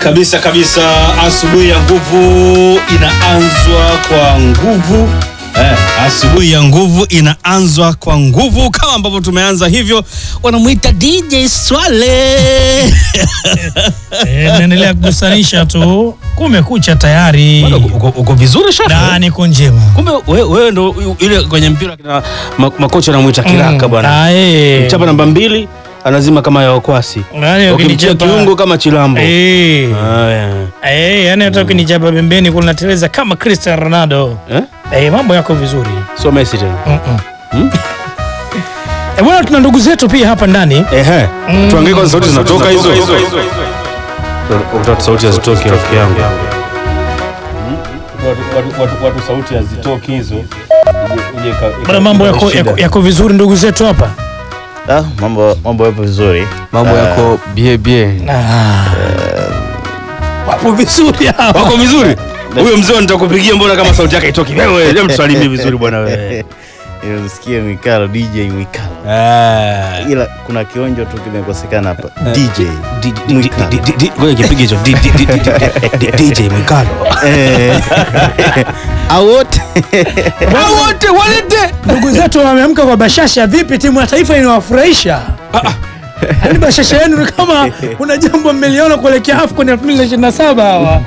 Kabisa kabisa, asubuhi ya nguvu inaanzwa kwa nguvu eh, asubuhi ya nguvu inaanzwa kwa nguvu kama ambavyo tumeanza hivyo, wanamwita DJ Swale Eh, naendelea kugusanisha tu, kumekucha tayari, Bado uko, uko vizuri shafi? na niko njema. Kumbe we- wewe ndo ile kwenye mpira kina ma- makocha anamwita kiraka bwana, Ah, eh. chapa namba mbili anazima kama ya wakwasi, Yaani ukimchia ukinichapa- kiungo kama chilambo. Eh. Haya. Eh, yani hata ukinichapa pembeni kule nateleza kama Cristiano Ronaldo. Eh? Eh, mambo yako vizuri. So Messi tena. Mm-mm. Hmm? Eh, bwana tuna ndugu zetu pia hapa ndani. Ehe. Mm. Tuangalie kwanza sauti zinatoka hizo. Watu sauti hazitoki rafiki yangu. Watu- watu- Watu sauti hazitoki hizo. Ije- ije ika- ika- Bwana mambo ika- yako, shida. yako, yako vizuri ndugu zetu hapa. Ah, mambo mambo yapo vizuri. mambo Ah, yako bie bie Ah. Wapo vizuri hapa. Wako vizuri? Huyo mzee nitakupigia mbona kama sauti yake haitoki? Wewe, hebu tusalimie vizuri bwana wewe. Nimemsikia Mwikalo DJ Mwikalo. Ah. Ila kuna kionjo tu kimekosekana hapa. DJ. Di- di- di- di- di- di- Ngoja kipige hicho. Di- di- di- di- di- di- DJ Mwikalo. Eh. Au wote. Hao wote walete. Ndugu zetu wameamka kwa bashasha. Vipi, timu ya taifa inawafurahisha? Yaani bashasha yenu ni kama kuna jambo mmeliona kuelekea AFCON 2027 hawa.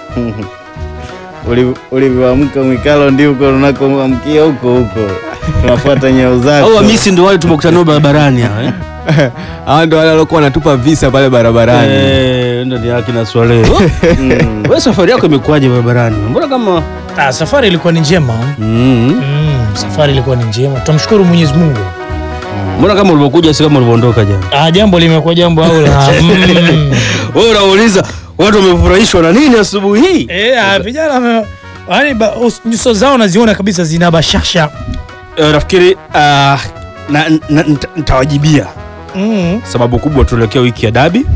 Uli- Ulivyoamka Mwikalo ndio uko unakoamkia huko huko. Tunafuata nyao zako. Au Hamisi ndio wale tumekutana nao barabarani hao eh? hawa ndo wale waliokuwa wanatupa visa pale barabarani Eh, ndo ni haki na swale. Wewe safari yako imekuwaje barabarani? Mbona kama Ah, safari ilikuwa ni njema. mm. Mm, safari ilikuwa ni njema. Tumshukuru Mwenyezi Mungu. Mbona kama ulivyokuja si kama ulivyoondoka jana? Ah, jambo limekuwa jambo au la. Mm. Wewe unauliza watu wamefurahishwa na nini asubuhi hii? Eh, ah, vijana wame yaani ba- us- nyuso zao naziona kabisa zina bashasha. Eh, nafikiri ah, na, na, nita- nitawajibia Mm. sababu kubwa tuelekea wiki ya dabi.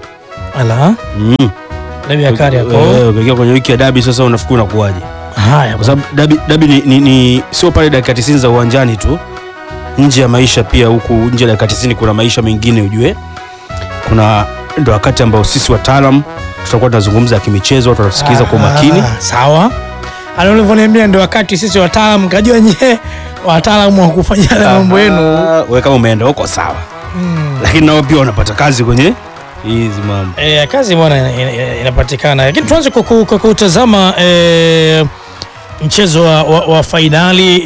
Ala. Mm. Dabi ya kari yako. Eh, ukielekea kwenye wiki ya dabi sasa unafikiri unakuwaje? Haya, Kwa sababu dabi, dabi ni, ni, ni sio pale dakika 90 za uwanjani tu, nje ya maisha pia. Huku nje ya dakika 90 kuna maisha mengine, ujue kuna ndo wakati ambao sisi wataalam tutakuwa tunazungumza kimichezo, watu watasikiza kwa makini. Ah, sawa. Ana ulivyoniambia ndio wakati sisi wataalamu kajua nyewe wataalamu wa kufanya yale mambo yenu. Ah, wewe kama umeenda huko sawa, Mm. lakini nao pia wanapata kazi kwenye hizi mambo. E, kazi bwana ina- ina- inapatikana, lakini tuanze kwa ku- kwa kutazama e, mchezo wa, wa, wa fainali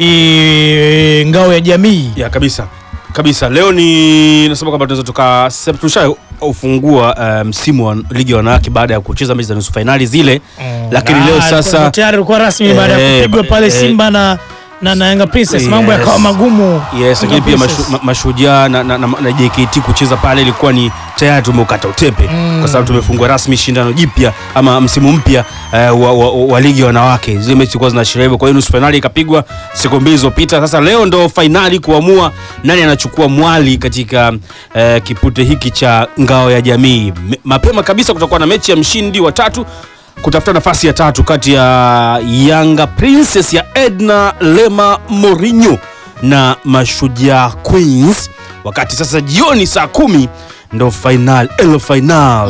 e, ngao ya jamii Ya kabisa kabisa, leo ni nasema kwamba tunaweza tuka tusha ufungua uh, msimu wa ligi ya wanawake baada ya kucheza mechi za nusu fainali zile Mm. lakini Ah, leo ilikuwa sasa tayari ulikuwa rasmi baada ya Eh, kupigwa pale eh, Simba na na, na Yanga Princess mambo Yes. yakawa magumu. Yes, lakini Yanga pia Princess. mashu, ma, mashujaa na, na, na, na JKT kucheza pale ilikuwa ni tayari tumeukata utepe Mm. kwa sababu tumefungua rasmi shindano jipya ama msimu mpya eh, wa, wa, wa ligi ya wanawake. Zile mechi zilikuwa zinaashiria hivyo, kwa hiyo nusu fainali ikapigwa siku mbili zilizopita. Sasa leo ndo fainali kuamua nani anachukua mwali katika eh, kipute hiki cha ngao ya jamii. Me- Mapema kabisa kutakuwa na mechi ya mshindi wa tatu kutafuta nafasi ya tatu kati ya Yanga Princess ya Edna Lema Mourinho na Mashujaa Queens, wakati sasa jioni saa kumi ndo final el final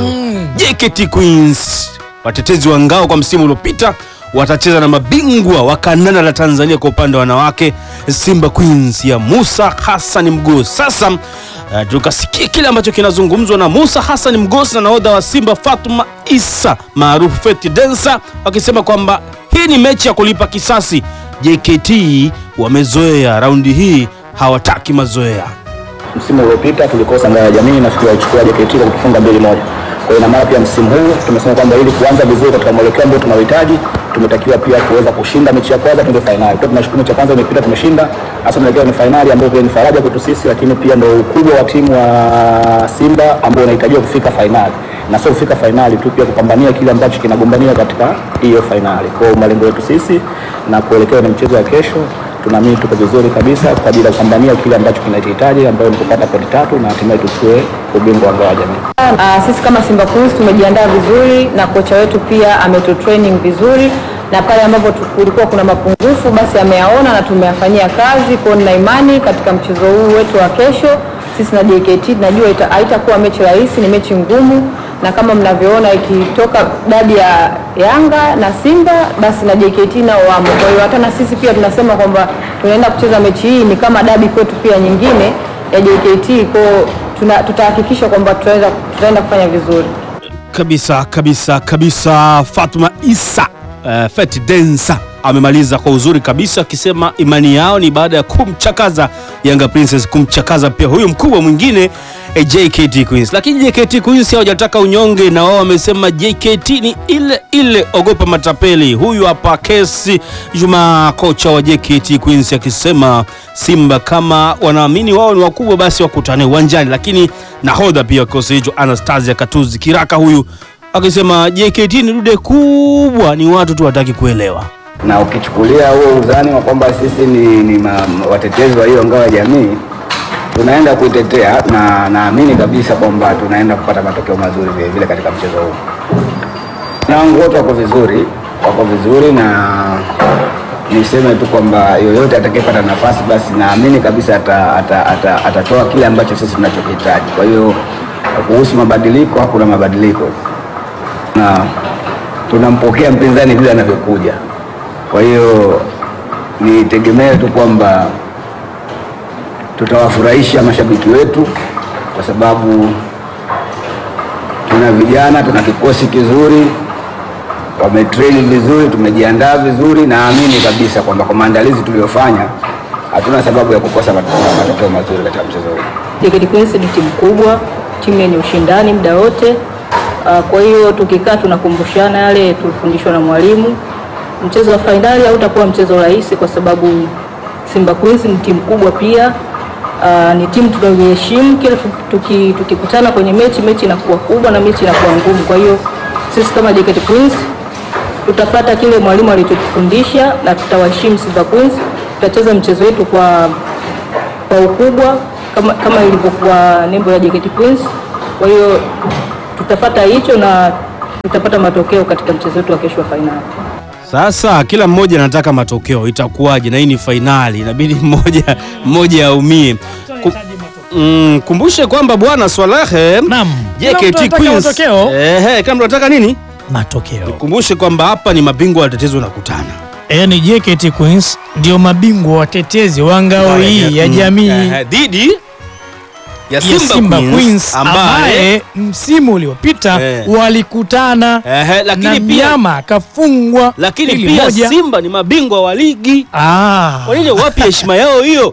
JKT Queens watetezi wa ngao kwa msimu uliopita watacheza na mabingwa wa kandanda la Tanzania kwa upande wa wanawake Simba Queens ya Musa Hassan Mgosi. Sasa uh, tukasikia kile ambacho kinazungumzwa na Musa Hassan Mgosi na nahodha wa Simba Fatuma Isa maarufu Feti Densa wakisema kwamba hii ni mechi ya kulipa kisasi. JKT wamezoea, raundi hii hawataki mazoea. Msimu uliopita tulikosa ngao ya jamii, nafikiri walichukua JKT kwa kutufunga mbili moja. Kwa hiyo ina maana pia msimu huu tumesema kwamba ili kuanza vizuri katika mwelekeo ambao tunauhitaji, tumetakiwa pia kuweza kushinda mechi ya kwanza, tuende fainali. Kwa tunashukuru mechi ya kwanza imepita, tumeshinda. Sasa tunaelekea ni fainali ambayo pia ni faraja kwetu sisi, lakini pia ndio ukubwa wa timu wa Simba ambao unahitajiwa kufika fainali na sio kufika fainali tu, pia kupambania kile ambacho kinagombania katika hiyo fainali. Kwa hiyo malengo yetu sisi na kuelekea na mchezo wa kesho tunaamini tuko vizuri kabisa kwa ajili ya kupambania kile ambacho kinahitaji ambayo ni kupata pointi tatu na hatimaye tuchukue ubingwa wa ngao ya jamii. Ah, sisi kama Simba Queens tumejiandaa vizuri na kocha wetu pia ametu training vizuri na pale ambapo tu- kulikuwa kuna mapungufu basi ameyaona na tumeyafanyia kazi. Kwa hiyo nina imani katika mchezo huu wetu wa kesho sisi na JKT tunajua ita- haitakuwa mechi rahisi, ni mechi ngumu, na kama mnavyoona ikitoka dabi ya Yanga na Simba basi na JKT nao wamo. Kwa hiyo hata na sisi pia tunasema kwamba tunaenda kucheza mechi hii ni kama dabi kwetu pia nyingine ya JKT, kwa hiyo tuna- tutahakikisha kwamba tutaenda tutaenda kufanya vizuri. kabisa kabisa kabisa. Fatuma Isa uh, Feti Densa amemaliza kwa uzuri kabisa akisema imani yao ni baada ya kumchakaza Yanga Princess, kumchakaza pia huyu mkubwa mwingine eh, JKT Queens. Lakini JKT Queens hawajataka unyonge, na wao wamesema JKT ni ile ile, ogopa matapeli. Huyu hapa Kesi Juma, kocha wa JKT Queens, akisema Simba kama wanaamini wao ni wakubwa, basi wakutane uwanjani. Lakini nahodha pia wa kikosi hicho Anastasia Katuzi Kiraka huyu akisema JKT ni dude kubwa, ni watu tu wataki kuelewa. na ukichukulia huo uzani wa kwamba sisi ni, ni ma, watetezi wa hiyo ngao ya jamii tunaenda kuitetea na naamini kabisa kwamba tunaenda kupata matokeo mazuri vile vile katika mchezo huu na wangu wote wako vizuri wako vizuri na niseme tu kwamba yoyote atakayepata nafasi basi naamini kabisa atatoa ata, ata, atatoa kile ambacho sisi tunachokihitaji kwa hiyo kuhusu mabadiliko hakuna mabadiliko na tunampokea mpinzani vile anavyokuja. Kwa hiyo nitegemee tu kwamba tutawafurahisha mashabiki wetu, kwa sababu tuna vijana, tuna kikosi kizuri, wametrain vizuri, tumejiandaa vizuri. Naamini kabisa kwamba kwa maandalizi tuliyofanya hatuna sababu ya kukosa mat- matokeo mazuri katika mchezo huu. JKT Queens ni timu kubwa, timu yenye ushindani muda wote. Uh, kwa hiyo tukikaa tunakumbushana yale tulifundishwa na mwalimu. Mchezo wa fainali hautakuwa mchezo rahisi kwa sababu Simba Queens ni timu kubwa pia. Uh, ni timu tunayoheshimu kila tu- tuki- tukikutana kwenye mechi, mechi inakuwa kubwa na mechi inakuwa ngumu. Kwa hiyo sisi kama JKT Queens tutapata kile mwalimu alichotufundisha na tutawaheshimu Simba Queens. Tutacheza mchezo wetu kwa kwa ukubwa kama, kama ilivyokuwa nembo ya JKT Queens. Kwa hiyo tutapata hicho na tutapata matokeo katika mchezo wetu wa kesho wa fainali. Sasa kila mmoja anataka matokeo, itakuwaje? Na hii ni fainali, inabidi mmoja mmoja aumie. Ku, mm, kumbushe kwamba bwana Swalehe, Naam. Kila mtu JKT anataka Queens, matokeo. ehe, kila mtu anataka nini? Matokeo. Kumbushe kwamba hapa ni mabingwa watetezi wanakutana. Yaani JKT Queens ndio mabingwa watetezi wa ngao hii ya Mm, jamii ehe, dhidi ya ya Simba, Simba Queens, Queens ambaye ambaye msimu uliopita Eh. walikutana ehe, lakini na pia mnyama akafungwa lakini mbili pia moja. Simba ni mabingwa wa ligi. Ah, Kwa nini wapi heshima yao hiyo?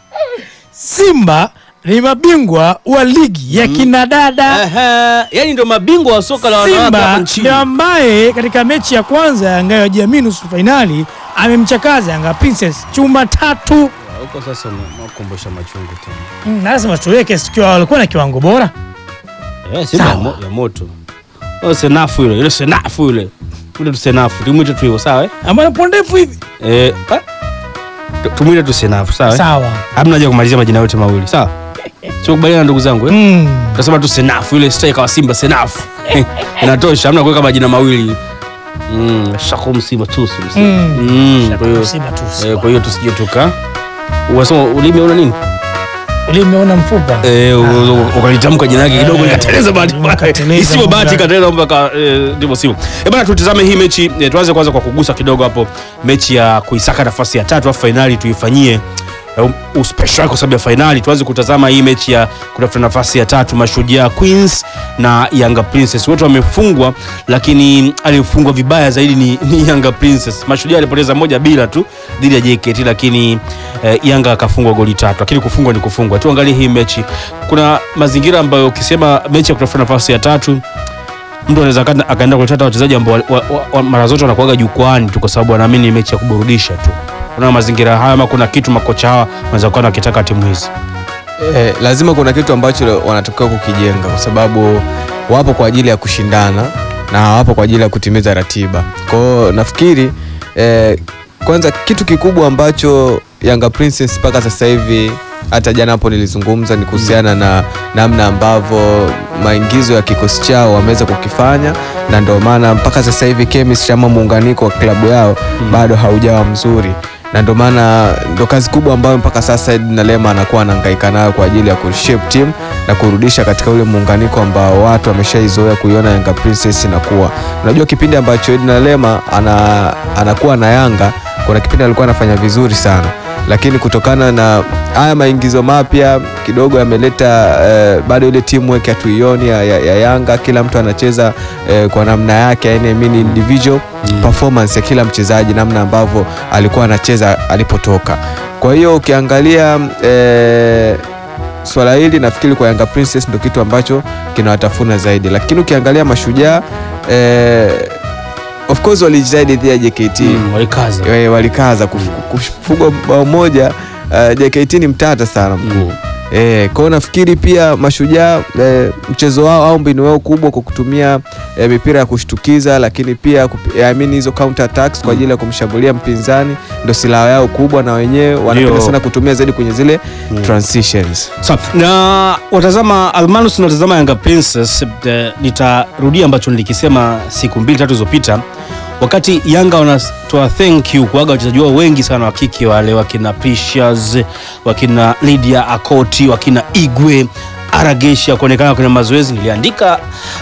Simba ni mabingwa wa ligi ya kinadada. Ehe, yani ndio mabingwa wa soka la wanawake hapa Simba nchini. ndio ambaye katika mechi ya kwanza ya ngao ya jamii nusu fainali amemchakaza Yanga Princess chuma tatu. Huko sasa unakumbusha machungu tena. Mm, lazima tuweke sikiwa walikuwa na kiwango bora. Eh, Simba ya, mo, ya moto. Oh, senafu yule, yule senafu yule. Ule tu senafu, tumwite tu hivyo, sawa eh? Ambaye anapo ndefu hivi. Eh, ah, tu- tumwite tu senafu, sawa eh? Sawa. Hamna haja ya kumalizia majina yote mawili, sawa? Sio kubaliana ndugu zangu eh? Mm. Tutasema tu senafu yule striker wa Simba senafu. Inatosha, hamna kuweka majina mawili. Mm, Shakum Simba tusi. Mm. Mm, kwa hiyo Simba tu. eh, kwa hiyo tusije tuka Unasema ulimi una nini? Ulimeona mfupa. Eh, u- u- ukalitamka jina lake kidogo Eh, ikateleza bahati mbaya. ikateleza Isiwe bahati mbaya. ikateleza mpaka eh, ndivyo sivyo. Eh, bana tutazame hii mechi eh, tuanze kwanza kwa kugusa kidogo hapo mechi ya kuisaka nafasi ya tatu afu fainali tuifanyie eh, um, special kwa sababu ya fainali tuanze kutazama hii mechi ya kutafuta nafasi ya tatu Mashujaa Queens na Yanga Princess wote wamefungwa lakini aliyefungwa vibaya zaidi ni, ni Yanga Princess Mashujaa alipoteza moja bila tu dhidi ya JKT lakini eh, Yanga akafungwa goli tatu lakini kufungwa ni kufungwa tuangalie hii mechi kuna mazingira ambayo ukisema mechi ya kutafuta nafasi ya tatu mtu anaweza aka- akaenda kuleta hata wachezaji ambao wa, wa, wa, mara zote wanakuaga jukwani tu kwa sababu wanaamini ni mechi ya kuburudisha tu kuna mazingira haya ama kuna kitu makocha hawa wanaweza kuwa wakitaka timu hizi Eh, lazima kuna kitu ambacho wanatakiwa kukijenga kwa sababu wapo kwa ajili ya kushindana na hawapo kwa ajili ya kutimiza ratiba. Kwa hiyo nafikiri eh, kwanza kitu kikubwa ambacho Yanga Princess mpaka sasa hivi hata jana hapo nilizungumza ni kuhusiana na namna ambavyo maingizo ya kikosi chao wameweza kukifanya, na ndio maana mpaka sasa hivi chemistry ama muunganiko wa klabu yao bado haujawa mzuri na ndio maana ndo kazi kubwa ambayo mpaka sasa Edna Lema anakuwa anahangaika nayo kwa ajili ya kushape team na kurudisha katika ule muunganiko ambao watu wameshaizoea kuiona Yanga Princess inakuwa. Unajua kipindi ambacho Edna Lema ana, anakuwa na Yanga kuna kipindi alikuwa anafanya vizuri sana lakini kutokana na haya maingizo mapya kidogo yameleta eh, bado ile teamwork hatuioni ya, ya, ya Yanga. Kila mtu anacheza eh, kwa namna yake, yani I mean individual performance ya kila mchezaji, namna ambavyo alikuwa anacheza alipotoka. Kwa hiyo ukiangalia eh, swala hili nafikiri kwa Yanga Princess ndio kitu ambacho kinawatafuna zaidi, lakini ukiangalia Mashujaa eh, of course walijitahidi dhidi ya JKT Mm, walikaza Wewe walikaza kuf- kufungwa bao moja. Uh, JKT ni mtata sana mkuu Eh, kwao nafikiri pia Mashujaa eh, mchezo wao au mbinu yao kubwa kwa kutumia eh, mipira ya kushtukiza, lakini pia kup- I mean hizo counter attacks kwa ajili ya kumshambulia mpinzani ndo silaha yao kubwa, na wenyewe wanapenda Ndio. sana kutumia zaidi kwenye zile transitions. Sawa. na watazama Almanus na watazama Yanga Princess eh, nitarudia ambacho nilikisema siku mbili tatu zilizopita wakati Yanga wanatoa thank you kuaga wachezaji wao wengi sana wa kike wale wakina Precious wakina Lydia Akoti wakina Igwe Aragesha kuonekana kwenye mazoezi niliandika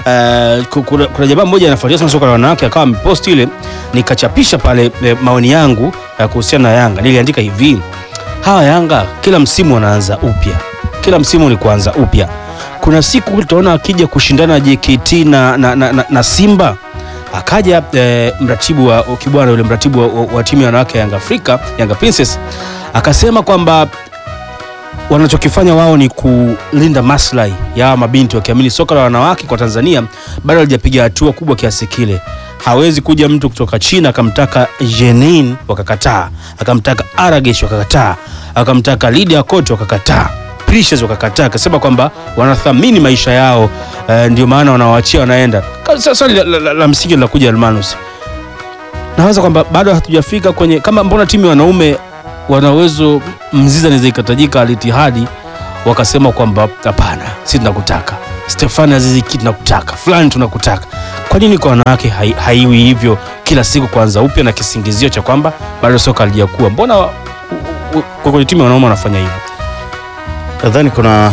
eh, ku- kuna, kuna jamaa mmoja anafuatia sana soka la wanawake akawa amepost ile nikachapisha pale eh, maoni yangu eh, kuhusiana na Yanga niliandika hivi hawa Yanga kila msimu wanaanza upya, kila msimu ni kuanza upya. Kuna siku tutaona akija kushindana na JKT na, na, na, na, na Simba akaja eh, mratibu wa Kibwana yule mratibu wa, wa, wa timu ya wanawake ya Yanga Afrika Yanga Princess akasema kwamba wanachokifanya wao ni kulinda maslahi ya hawa mabinti, wakiamini soka la wanawake kwa Tanzania bado halijapiga hatua kubwa kiasi kile. Hawezi kuja mtu kutoka China akamtaka Jenin wakakataa, akamtaka Aragesh wakakataa, akamtaka Lydia Kote wakakataa, Precious wakakataa, akasema kwamba wanathamini maisha yao eh, ndio maana wanawaachia wanaenda. Sasa swali la, la, la, la msingi linakuja Almanus, nawaza kwamba bado hatujafika kwenye kama, mbona timu ya wanaume wana uwezo mzizi anaweza ikatajika alitihadi wakasema kwamba hapana, si tunakutaka Stefani Azizi Ki tunakutaka fulani tunakutaka. Kwa nini kwa wanawake hai, haiwi hivyo kila siku kuanza upya na kisingizio cha kwamba bado soka halijakuwa? Mbona wa- u- u- kwa kwenye timu ya wanaume wanafanya hivyo? Nadhani kuna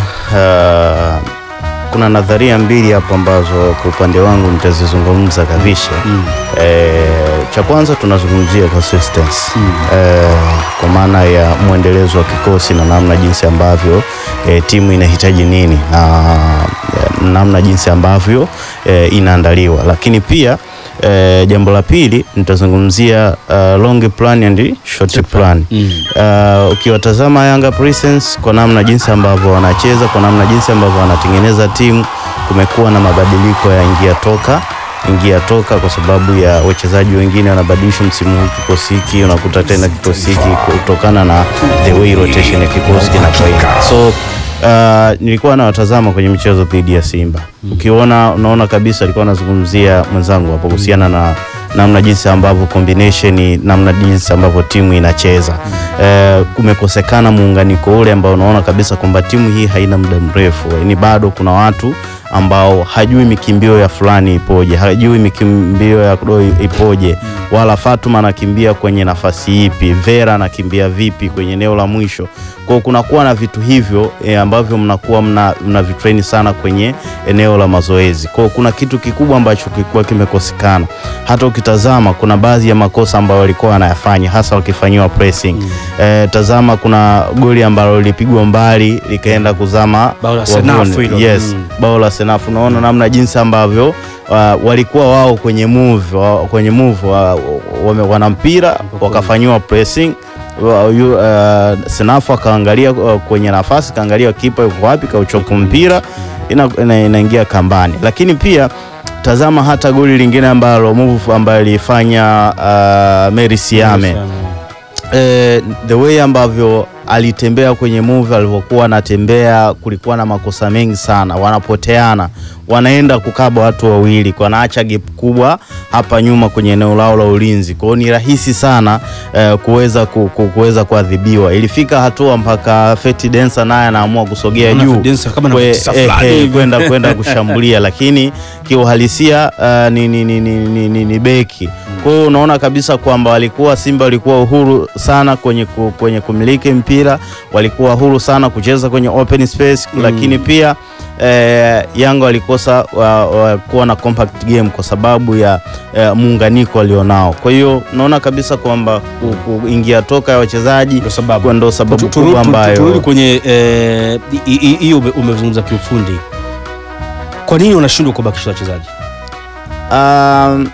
uh, kuna nadharia mbili hapo ambazo kwa upande wangu nitazizungumza kabisa. Eh, cha kwanza tunazungumzia consistency eh, kwa maana ya mwendelezo wa kikosi na namna jinsi ambavyo eh, timu inahitaji nini na eh, namna jinsi ambavyo eh, inaandaliwa, lakini pia eh, jambo la pili nitazungumzia uh, long plan and short plan. Uh, ukiwatazama Yanga Princess kwa namna jinsi ambavyo wanacheza, kwa namna jinsi ambavyo wanatengeneza timu, kumekuwa na mabadiliko ya ingia toka ingia toka, kwa sababu ya wachezaji wengine wanabadilishwa msimu huu, kikosi hiki unakuta tena kikosi hiki kutokana na the way rotation ya kikosi kinakwenda. So uh, nilikuwa nawatazama kwenye michezo dhidi ya Simba, ukiona unaona kabisa alikuwa anazungumzia mwenzangu hapo kuhusiana na namna jinsi ambavyo combination, namna jinsi ambavyo timu inacheza eh, kumekosekana muunganiko ule ambao unaona kabisa kwamba timu hii haina muda mrefu, ni bado kuna watu ambao hajui mikimbio ya fulani ipoje, hajui mikimbio ya Doi ipoje, wala Fatuma anakimbia kwenye nafasi ipi, Vera anakimbia vipi kwenye eneo la mwisho. Kwa hiyo kunakuwa na vitu hivyo e, ambavyo mnakuwa mna, mna vitrain sana kwenye eneo la mazoezi. Kwa hiyo kuna kitu kikubwa ambacho kilikuwa kimekosekana. Hata ukitazama kuna baadhi ya makosa ambayo walikuwa wanayafanya hasa wakifanyiwa pressing. E, tazama kuna goli ambalo lilipigwa mbali likaenda kuzama Bao la wavuni. Senafu hilo. Yes, Mm. bao la Senafu. Unaona namna jinsi ambavyo uh, walikuwa wao kwenye move, wa, kwenye move wa, wame, wana mpira wakafanyiwa pressing wa- yu, uh, Senafu akaangalia uh, kwenye nafasi kaangalia kipa yuko wapi, kauchoka mpira ina- ina- inaingia kambani. Lakini pia tazama hata goli lingine ambalo move ambayo ilifanya uh, Mary Siame eh, the way ambavyo alitembea kwenye movie alivyokuwa anatembea, kulikuwa na makosa mengi sana, wanapoteana, wanaenda kukaba watu wawili, wanaacha gap kubwa hapa nyuma kwenye eneo lao la ulinzi. Kwa hiyo ni rahisi sana eh, kuweza ku, ku, kuweza kuadhibiwa. Ilifika hatua mpaka Feti Densa naye anaamua kusogea Naona juu Feti Densa kama kwe- anatisa eh, fulani eh, hivi. kwenda kwenda kushambulia, lakini kiuhalisia uh, ni, ni, ni, ni, ni, ni, ni beki. Kwa hiyo unaona kabisa kwamba walikuwa Simba walikuwa uhuru sana kwenye, ku, kwenye kumiliki mpira, walikuwa huru sana kucheza kwenye open space lakini pia eh, Yanga walikosa wa, wa, kuwa na compact game kwa sababu ya eh, muunganiko walionao. Kwa hiyo unaona kabisa kwamba ku- kuingia toka ya wachezaji Ndio sababu. kwa- ndo sababu Tu- turu- kubwa tu- ambayo turudi kwenye eh, hi- hi- hiyo ume- umezungumza kiufundi. Kwa nini wanashindwa kubakisha wachezaji? Um,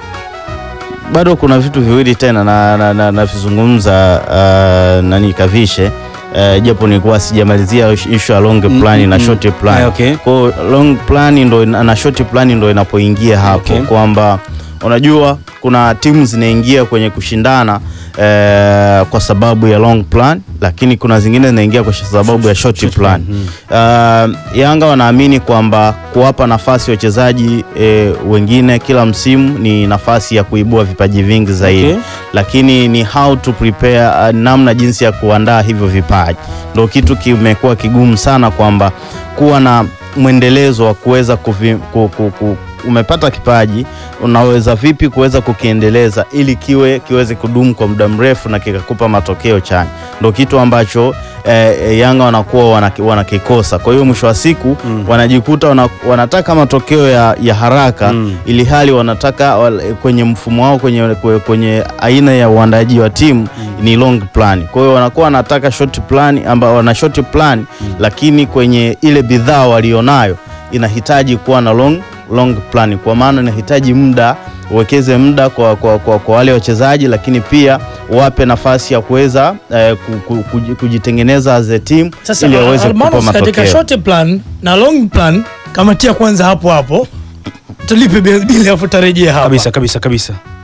bado kuna vitu viwili tena na na, na, navizungumza uh, nani Kavishe uh, japo nilikuwa sijamalizia issue ya long plan mm, na mm. short plan. Ah, okay. Kwa hiyo long plan ndo ina- na short plan ndo inapoingia hapo Okay. kwamba unajua kuna timu zinaingia kwenye kushindana eh, kwa sababu ya long plan, lakini kuna zingine zinaingia kwa sababu ya short plan. Uh, Yanga wanaamini kwamba kuwapa nafasi wachezaji eh, wengine kila msimu ni nafasi ya kuibua vipaji vingi zaidi Okay. lakini ni how to prepare uh, namna jinsi ya kuandaa hivyo vipaji ndo kitu kimekuwa kigumu sana kwamba kuwa na mwendelezo wa kuweza kuvi, ku, ku, ku, umepata kipaji unaweza vipi kuweza kukiendeleza ili kiwe kiweze kudumu kwa muda mrefu na kikakupa matokeo chanya ndo kitu ambacho eh, eh, Yanga wanakuwa wanaki- wanakikosa kwa hiyo mwisho wa siku Mm. wanajikuta wana, wanataka matokeo ya, ya haraka Mm. ili hali wanataka wal- kwenye mfumo wao kwenye, kwe- kwenye aina ya uandaji wa timu ni long plan. Kwa hiyo wanakuwa wanataka short plan ambao wana short plan lakini kwenye ile bidhaa walionayo inahitaji kuwa na long, long plan, kwa maana inahitaji muda uwekeze muda kwa, kwa, kwa, kwa wale wachezaji, lakini pia wape nafasi ya kuweza eh, ku- ku- kuji- kujitengeneza as a team Sasa ili waweze kukupa Almanos, katika matokeo. short plan na long plan kamatia kwanza hapo hapo tulipe bili afu tarejea hapa Kabisa kabisa kabisa.